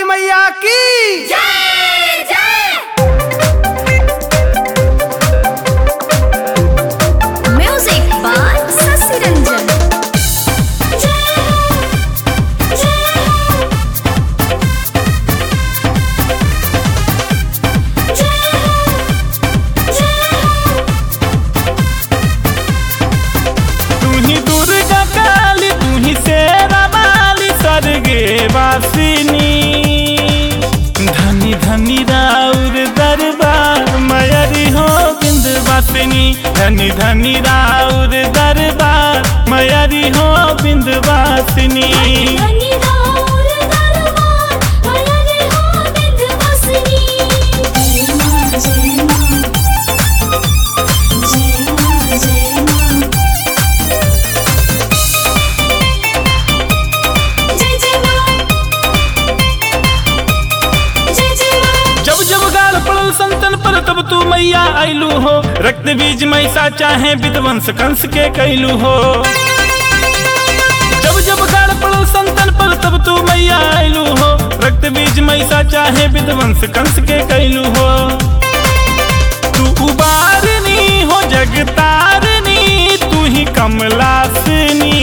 वाली मैया की जय जय म्यूजिक बाय शशि रंजन तू ही दुर्गा काली तू ही शेरा वाली स्वर्गे वासिनी धनी धनी राउर दरबार मयरी हो बिंद वासिनी धनी धनी राउर दरबार मयरी हो बिंद वासिनी जब जब गाल पड़ल संतन पर तब तू मैया आइलू हो रक्त बीज मैसा चाहे विध्वंस कंस के कैलू हो जब जब गाल पड़ल संतन पर तब तू मैया आइलू हो रक्त बीज मैसा चाहे विध्वंस कंस के कैलू हो तू उबारनी हो जगतारनी तू ही कमलासनी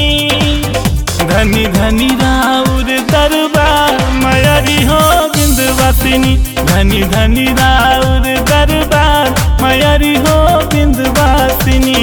धनी धनी राउर दरबार मयरी हो बिंदवासिनी धनी धनी राउर दरबार मयरी हो बिंदवासिनी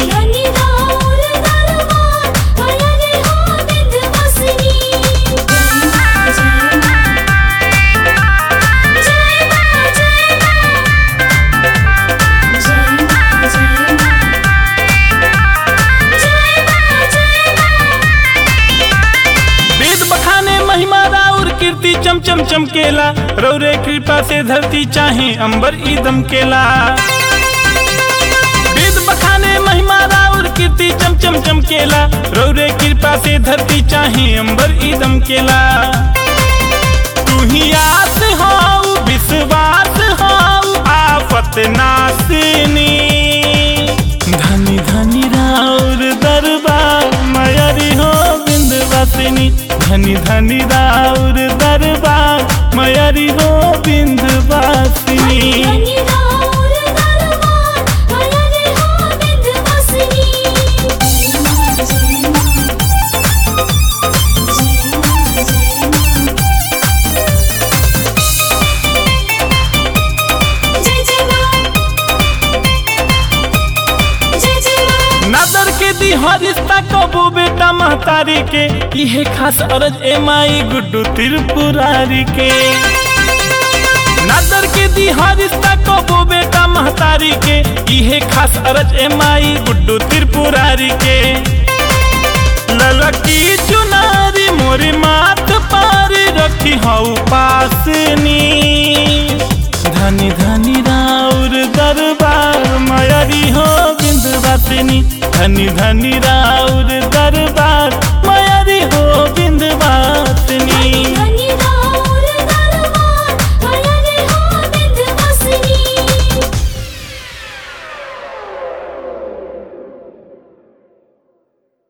वेद बखाने महिमा राउर कीर्ति चम चम चमकेला रौरे कृपा से धरती चाहे अंबर ईदम केला वेद बखाने महिमा राउर कीर्ति चम चम चमकेला रौरे कृपा से धरती चाहे अंबर ईदम केला तू ही आस हो विश्वास हो आफत नासिनी धनी धनी राउर दरबार मयरी हो बिंदवासिनी धनी धनी राउर दरबार मयरी हो बिंदवासिनी नदर के दी हर रिश्ता कबू बेटा महतारी के इहे खास अरज ए माई गुड्डू त्रिपुरारी के नदर के दी हर रिश्ता कबू बेटा महतारी के इहे खास अरज ए माई गुड्डू त्रिपुरारी के ललकी चुनारी मोरी माथ पार रखी हऊ पासनी धनी धनी राउर दरबार मयरी हो बिंदवासिनी धनी धनी राउर